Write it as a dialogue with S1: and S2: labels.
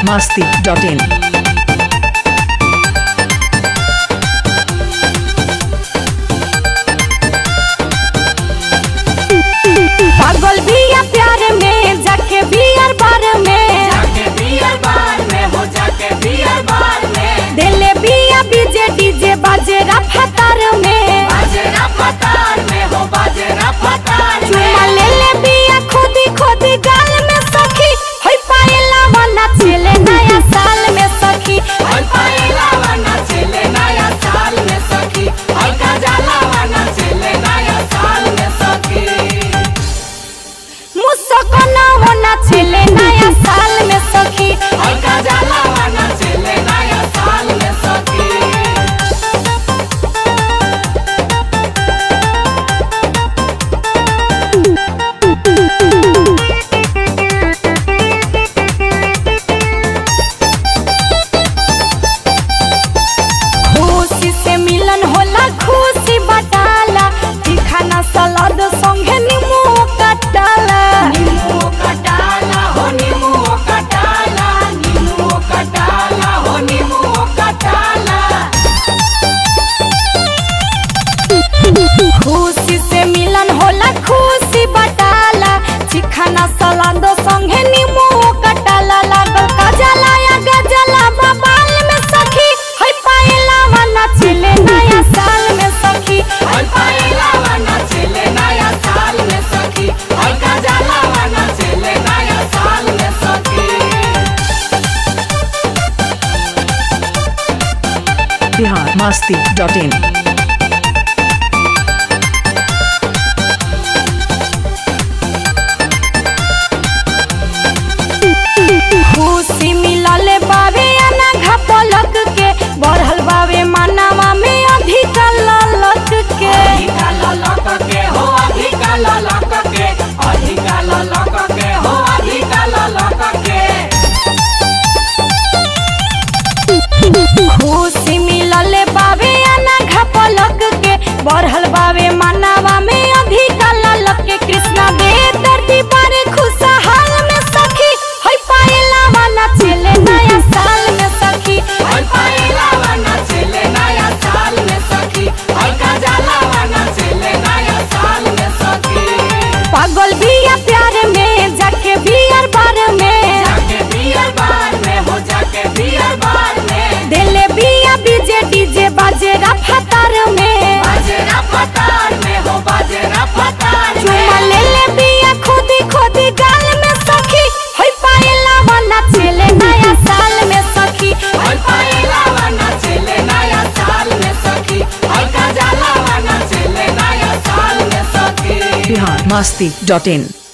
S1: masti.in.
S2: पागल बिया प्यार में जाके बियर बार में
S3: जाके बियर बार में हो जाके बियर बार में
S2: दिले बिया बीजे डीजे बाजे रफ्तार में
S3: बाजेरा फतार में हो बाजेरा फतार
S2: चुमा
S3: में
S2: ले ले बिया खोदी खोदी गाल में सखी होई पाएला वाला चले नया साल में सखी
S3: हल पाएला वाना चले नया साल में सखी हल का जाला वाना चले नया साल में सखी
S2: मुस्काना वाला चले नया साल में सखी
S3: हल का जाला वाना चले नया साल में सखी
S2: खुशी से मिलन होला खुशी बटाला दिखाना सलाद संगे नींबू कटाला
S3: नींबू कटाला हो नींबू कटाला नींबू कटाला हो नींबू कटाला
S2: खुशी से मिलन होला खुशी बटाला चिखाना सलाद संगे नींबू कटाला लागल काजला या गजला बबाल में सखी होई पाएला वाला चले नया साल में सखी
S3: हल पाएला वाना चले नया साल में सखी हल का जाला वाना चले नया साल में सखी
S1: Bihar masti.in.
S2: खुशी मिलले बावे अना घपलक के बढ़ल बावे मानवा में अधिक ललक के
S3: अधिका ललक के हो अधिका ललक के अधिका ललक के हो अधिका ललक के
S2: खुशी मिलले बावे अना घपलक के बढ़ल बावे मानवा में अधिक ललक के कृष्णा दे धरती पर खुशहाल में सखी होई पाएला वाला चले नया साल में सखी
S3: हल पाएला वाना चले नया साल में सखी हल का जाला वाना चले नया साल में सखी
S2: पागल बिया प्यार में जाके बियर बार में
S3: जाके बियर बार में हो जाके बियर बार में
S2: दिले बिया बीजे डीजे बाजे रफ्तार में
S3: बाजेरा फतार में हो बाजेरा फतार
S2: चुमा
S3: में
S2: ले ले बिया खोदी खोदी गाल में सखी होई पाएला वाला चले नया साल में सखी
S3: हल पाएला वाना चले नया साल में सखी हल का जाला वाना चले नया साल में सखी
S1: Bihar masti.in.